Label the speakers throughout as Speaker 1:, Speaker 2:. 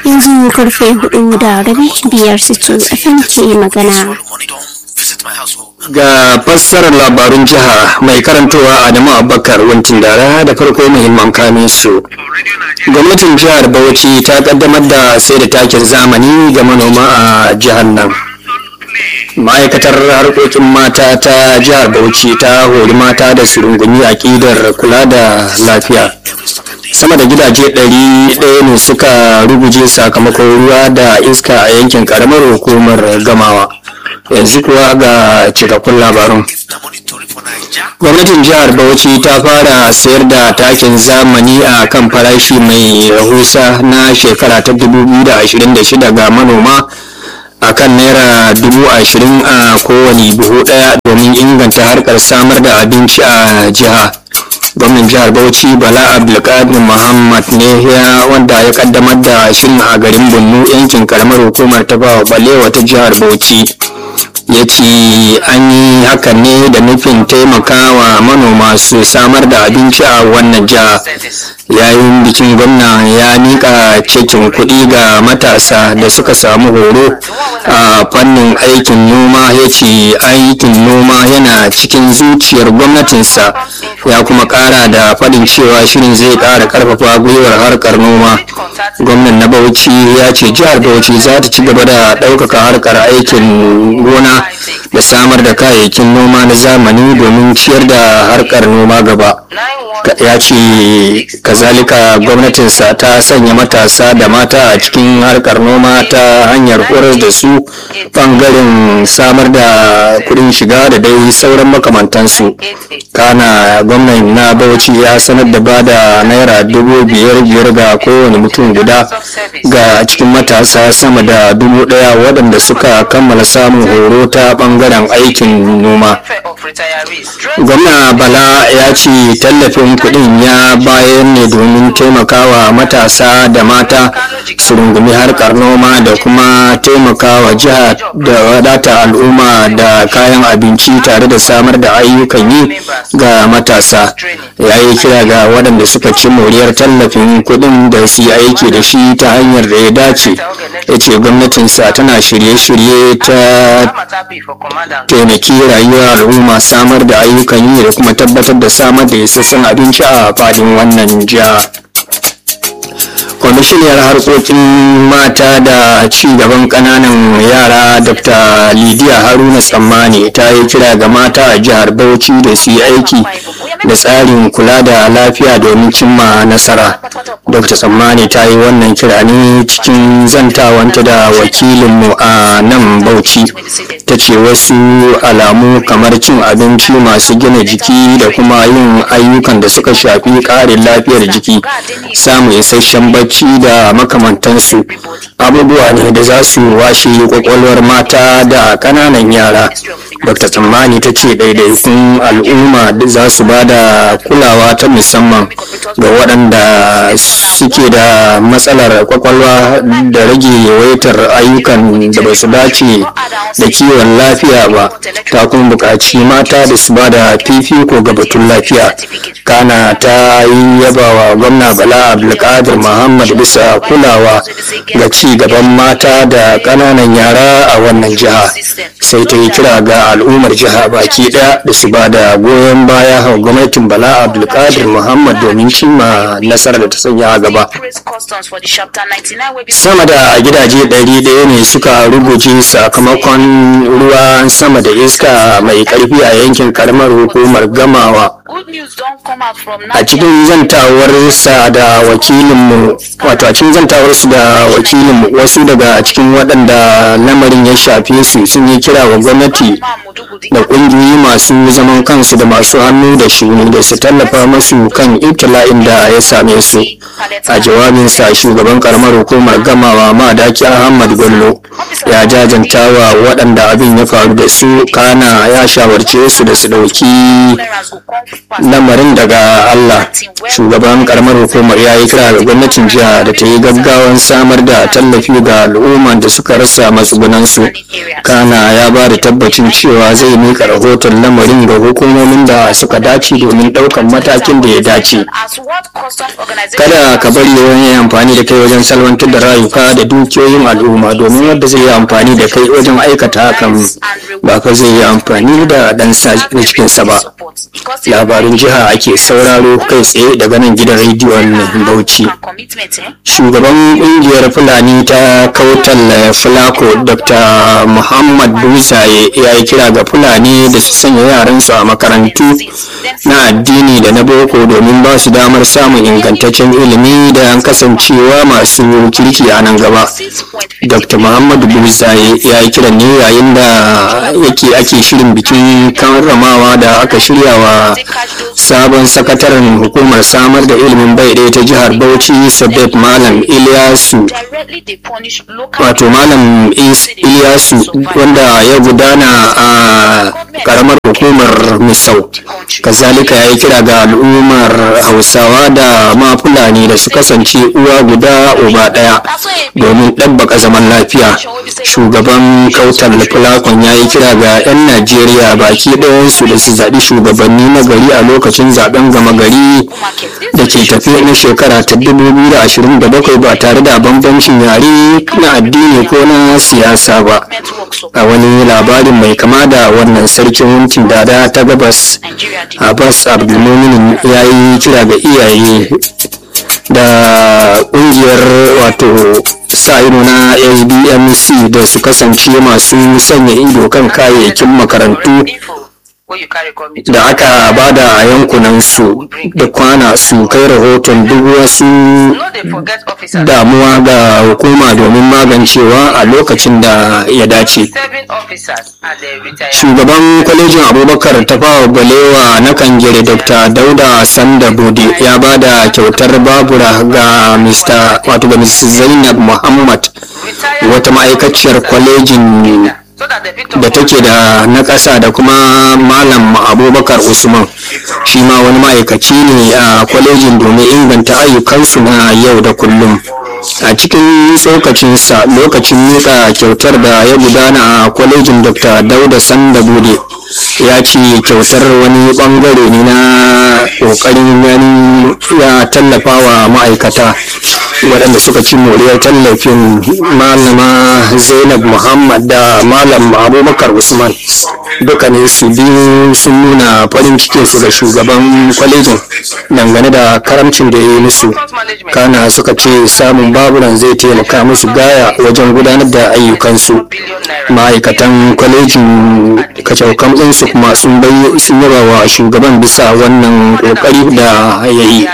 Speaker 1: yanzu karfe hudu da rabi biyar situ fm ke magana
Speaker 2: ga fassarar labarun jiha mai karantowa adamu abubakar wancin dara da farko muhimman kamin su gwamnatin jihar bauchi ta kaddamar da sai da takin zamani ga manoma a jihar nan ma'aikatar harkokin mata ta jihar bauchi ta hori mata da su rungumi aƙidar kula da lafiya sama da gidaje ɗari ɗaya ne suka ruguje sakamakon ruwa da iska a yankin ƙaramar hukumar gamawa yanzu kuwa ga cikakkun labarun gwamnatin jihar bauchi ta fara sayar da takin zamani a kan farashi mai rahusa na shekara ta 2026 ga manoma a kan naira dubu ashirin a kowane buhu daya domin inganta harkar samar da abinci a jiha gwamnan jihar bauchi bala abdulkadir muhammad ne ya wanda ya kaddamar da shirin a garin bunnu yankin karamar hukumar ta bawa balewa ta jihar bauchi ya ce an yi hakan ne da nufin taimakawa manoma su samar da abinci a wannan jiha yayin bikin gwamna ya nika cikin kuɗi ga matasa da suka samu horo a fannin aikin noma ya ce aikin noma yana cikin zuciyar gwamnatinsa ya kuma ƙara da faɗin cewa shirin zai ƙara ƙarfafa gwiwar harkar noma gwamnan na bauchi ya ce jihar bauchi za ta ci gaba da ɗaukaka harkar aikin gona da samar da kayayyakin noma na zamani domin ciyar da harkar noma gaba ya ce kazalika gwamnatinsa ta sanya matasa da mata a cikin harkar noma ta hanyar horar da su bangaren samar da kudin shiga da dai sauran makamantansu kana gwamnan na bauchi ya sanar da bada naira dubu biyar biyar ga kowane mutum guda ga cikin matasa sama da dubu daya waɗanda suka kammala samun horo ta bangaren aikin noma gwamna bala ya ce tallafin kudin ya bayan ne domin taimakawa matasa da mata su rungumi harkar noma da kuma taimakawa jiha da wadata al'umma da kayan abinci tare da samar da ayyukan yi ga matasa ya yi kira ga waɗanda suka ci moriyar tallafin kudin da su yi aiki da shi ta hanyar da ya dace ya ce gwamnatinsa tana shirye-shirye ta taimaki rayuwar al'umma samar da ayyukan yi da kuma tabbatar da samar da isassun abinci a fadin wannan jiha kwamishiniyar harkokin mata da ci gaban kananan yara dr lidiya haruna tsammani ta yi kira ga mata a jihar bauchi da su yi aiki da tsarin kula da lafiya domin cimma nasara dr tsammani ta yi wannan kira ne cikin zantawanta da wakilinmu a nan bauchi ta ce wasu alamu kamar cin abinci masu gina jiki da kuma yin ayyukan da suka shafi ƙarin lafiyar jiki samun isasshen bacci da makamantansu abubuwa ne da za su washe kwakwalwar mata da ƙananan yara dr tsammani ta ce ɗaiɗaikun al'umma za su ba da kulawa ta musamman ga waɗanda suke da matsalar kwakwalwa da rage yawaitar ayyukan da ba su dace da kiwon lafiya ba ta kuma buƙaci mata da su ba da fifiko ga batun lafiya kana ta yi yabawa gwamna bala abdulkadir muhammad bisa kulawa ga ci gaban mata da ƙananan yara a wannan jiha sai ta yi kira ga al'ummar jiha baki ɗaya da su ba da goyon baya ga gwamnatin bala abdulkadir muhammad domin cimma nasarar da ta sanya a gaba sama da gidaje ɗari ɗaya ne suka ruguje sakamakon ruwan sama da iska mai ƙarfi a yankin karamar hukumar gamawa a cikin zantawarsa da wakilinmu wato a cikin zantawarsu da wakilinmu wasu daga cikin waɗanda lamarin ya shafe su sun yi kira wa gwamnati da ƙungiyoyi masu zaman kansu da masu hannu da shuni da su tallafa masu kan ibtila'in da ya same su a jawabinsa shugaban karamar hukumar gamawa madaki ahmad bello ya jajanta wa waɗanda abin ya faru da su kana ya shawarce su da su ɗauki lamarin daga allah shugaban karamar hukumar ya yi kira ga gwamnatin jiha da ta yi gaggawan samar da tallafi ga al'umman da suka rasa matsugunansu kana ya ba da tabbacin cewa zai mika rahoton lamarin ga hukumomin da suka dace domin ɗaukan matakin da ya dace kada ka bari wani ya amfani da kai wajen salwantar da rayuka da dukiyoyin al'umma domin wanda zai yi amfani da kai wajen aikata hakan ba ka zai yi amfani da dan na cikinsa ba labarin jiha ake sauraro kai tsaye daga nan gidan rediyon bauchi shugaban kungiyar fulani ta kautal fulako dr muhammad buzaye ya yi kira ga fulani da su sanya yaransu a makarantu na addini da na boko domin ba su damar samun ingantaccen ilimi da kasancewa masu kirki a nan gaba dr muhammad buzaye ya yi kiran ne yayin da yake ake shirin bikin karramawa da aka shirya wa sabon sakataren hukumar samar da ilimin bai ɗaya ta jihar bauchi sabet malam iliyasu wato malam iliyasu wanda ya gudana a karamar hukumar misau kazalika ya yi kira ga al'ummar hausawa da ma fulani da su kasance uwa guda uba ɗaya domin ɗabbaka zaman lafiya shugaban kautar fulakon ya yi kira ga 'yan najeriya baki ɗayansu da su zaɓi shugabanni na gari a lokacin zaben gama gari da ke tafi na shekara ta 2027 ba tare da bambancin yare na addini ko na siyasa ba a wani labarin mai kama da wannan sarkin wuntin dada ta gabas abbas abdulmuminin ya yi kira ga iyaye da kungiyar wato sa ido na sbmc da su kasance masu sanya ido kan kayayyakin makarantu da aka bada a yankunan su da kwana su kai rahoton duk wasu damuwa ga hukuma domin magancewa a lokacin da ya dace shugaban kwalejin abubakar tafawa balewa na kangere dr dauda sanda bode ya bada kyautar babura ga mr wato ga mrs zainab muhammad wata ma'aikaciyar kwalejin da take da na ƙasa da kuma malam abubakar usman shi ma wani ma'aikaci ne a kwalejin domin inganta ayyukansu na yau da kullum a cikin tsokacinsa lokacin miƙa kyautar da ya gudana a kwalejin dr dauda sanda bude ya ce kyautar wani bangare ne na ƙoƙarin gani ya tallafa wa ma'aikata waɗanda suka ci moriyar tallafin malama zainab muhammad da malam abubakar usman dukkanin su biyu sun nuna farin cikinsu ga shugaban kwalejin dangane da karamcin da ya yi musu kana suka ce samun baburan zai taimaka musu gaya wajen gudanar da ayyukansu ma'aikatan kwalejin kacaukan ɗinsu kuma sun yaba wa shugaban bisa wannan ƙoƙari da ya yi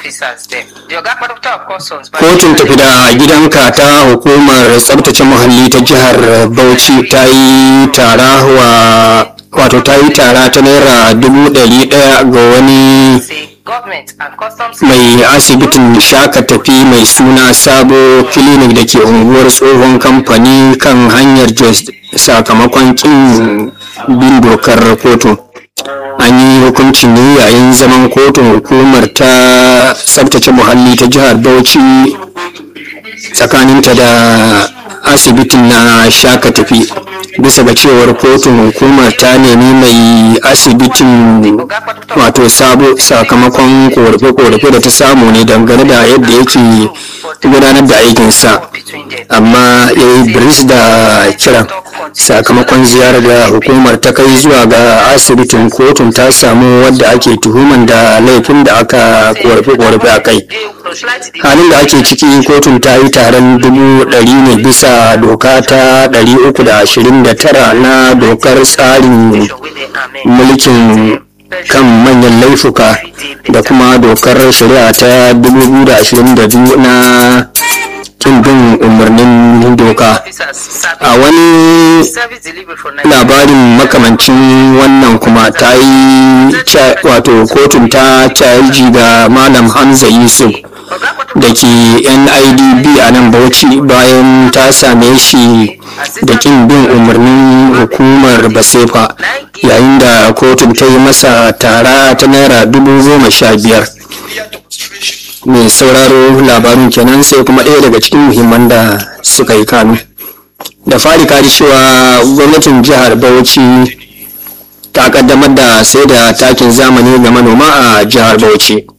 Speaker 2: kotun tafi da gidanka ta hukumar tsabtace muhalli ta jihar bauchi ta yi tara wa wato ta yi tara ta naira dubu ɗari ɗaya ga wani mai asibitin shaka tafi mai suna sabo clinic da ke unguwar tsohon kamfani kan hanyar jos sakamakon kin bin dokar kotun an yi hukuncin ne yayin zaman kotun hukumar ta tsabtace muhalli ta jihar bauchi tsakaninta da asibitin na shaka tafi bisa ga cewar kotun hukumar ta nemi mai asibitin wato sabo sakamakon korafe-korafe da ta samu ne dangane da yadda yake gudanar da aikinsa amma ya yi biris da kiran sakamakon ziyarar da hukumar ta kai zuwa ga asibitin kotun ta samu wadda ake tuhuman da laifin da aka korafe-korafe a kai halin da ake ciki kotun ta yi taron dubu ɗari ne bisa doka ta ɗari uku da ashirin da tara na dokar tsarin mulkin kan manyan laifuka da kuma dokar shari'a ta 2022 na kin bin umarnin doka a wani labarin makamancin wannan kuma ta yi wato kotun ta caji ga malam hamza yusuf da ke nidb a nan bauchi bayan ta same shi da kin bin umarnin hukumar basefa yayin da kotun ta yi masa tara ta naira dubu goma sha biyar mai sauraro labarin kenan sai kuma ɗaya daga cikin muhimman da suka yi kanu da fari kari cewa gwamnatin jihar bauchi ta kaddamar da sai da takin zamani ga manoma a jihar bauchi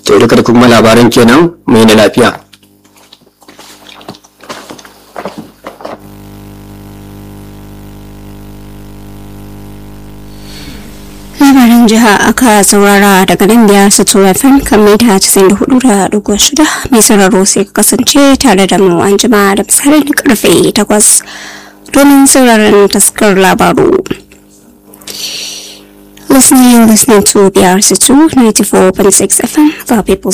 Speaker 2: to duka da kuma labaran kenan mai na lafiya
Speaker 1: labaran jiha aka saurara daga nan biyar su tura fm kan mita 94.6 mai sauraro sai ka kasance tare da mu an jima da misalin karfe 8 domin sauraron taskar labaru Listening, listening to BRC2 94.6 FM, the people